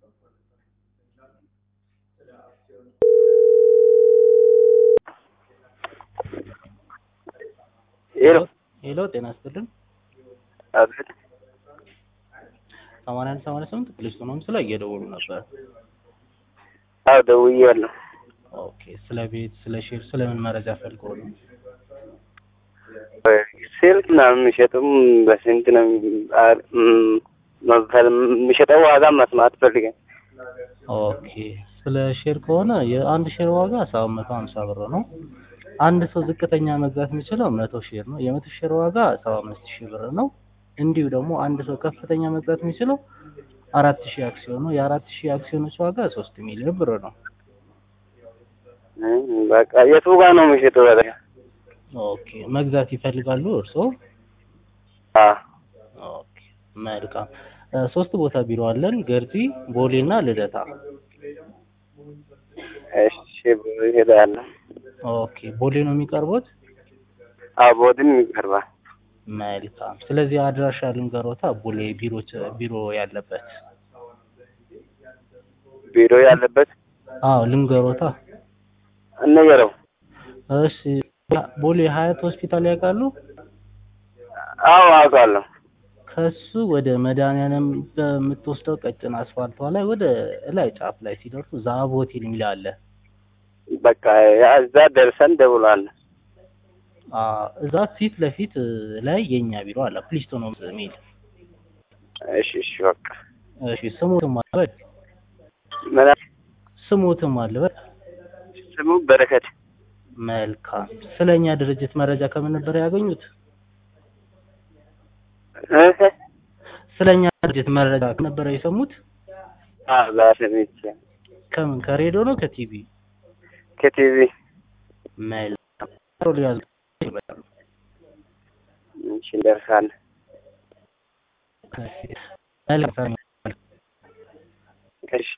ሄሎ ሄሎ ጤና ይስጥልን። አቤት ሰማንያ አንድ ሰማንያ ስምንት ፖሊስ ሆኖም ስለ እየደወሉ ነበር። አዎ ደውዬዋለሁ። ኦኬ ስለ ቤት፣ ስለ ሼር፣ ስለ ምን መረጃ ፈልገው ነው? ስልክ ምናምን የሚሸጡም በስንት ነው አ- ም- መፈል- የሚሸጠው ዋጋ መስማት ፈልገን። ኦኬ ስለ ሼር ከሆነ የአንድ ሼር ዋጋ ሰባት መቶ ሀምሳ ብር ነው። አንድ ሰው ዝቅተኛ መግዛት የሚችለው መቶ ሼር ነው። የመቶ ሼር ዋጋ ሰባ አምስት ሺህ ብር ነው። እንዲሁ ደግሞ አንድ ሰው ከፍተኛ መግዛት የሚችለው አራት ሺህ አክሲዮን ነው። የአራት ሺህ አክሲዮኖች ዋጋ ሶስት ሚሊዮን ብር ነው። እም፣ በቃ የቱ ጋር ነው የሚሸጠው? በቃ ኦኬ መግዛት ይፈልጋሉ እርስዎ? አዎ ኦኬ መልካም እ ሶስት ቦታ ቢሮ አለን፣ ገርጂ፣ ቦሌ እና ልደታ። እሺ እሄዳለሁ። ኦኬ ቦሌ ነው የሚቀርቡት? አዎ ቦድን ይቀርባል። መልካም ስለዚህ አድራሻ ልንገሮታ፣ ቦሌ ቢሮች ቢሮ ያለበት። ቢሮ ያለበት አዎ ልንገሮታ። እንገረው። እሺ ቦሌ ሀያት ሆስፒታል ያውቃሉ? አዎ አውቃለሁ። ከሱ ወደ መድኃኒዓለም በምትወስደው ቀጭን አስፋልቷ ላይ ወደ ላይ ጫፍ ላይ ሲደርሱ ዛብ ሆቴል የሚል አለ። በቃ ያ እዛ ደርሰን ደውሏል። አ እዛ ፊት ለፊት ላይ የኛ ቢሮ አለ ፕሊስቶን ሆምስ የሚል። እሺ እሺ በቃ እሺ ስሙትም አለበት ምን ስሙትም አለበት። ስሙ በረከት መልካም ስለኛ ድርጅት መረጃ ከምን ነበር ያገኙት? እህ ስለኛ ድርጅት መረጃ ከነበረ የሰሙት? አዎ ዛሰሚች ከምን ከሬዲዮ ነው ከቲቪ? ከቲቪ መልካም ሮል ያዙ ይመጣሉ። እሺ እንደርሳለን። መልካም እሺ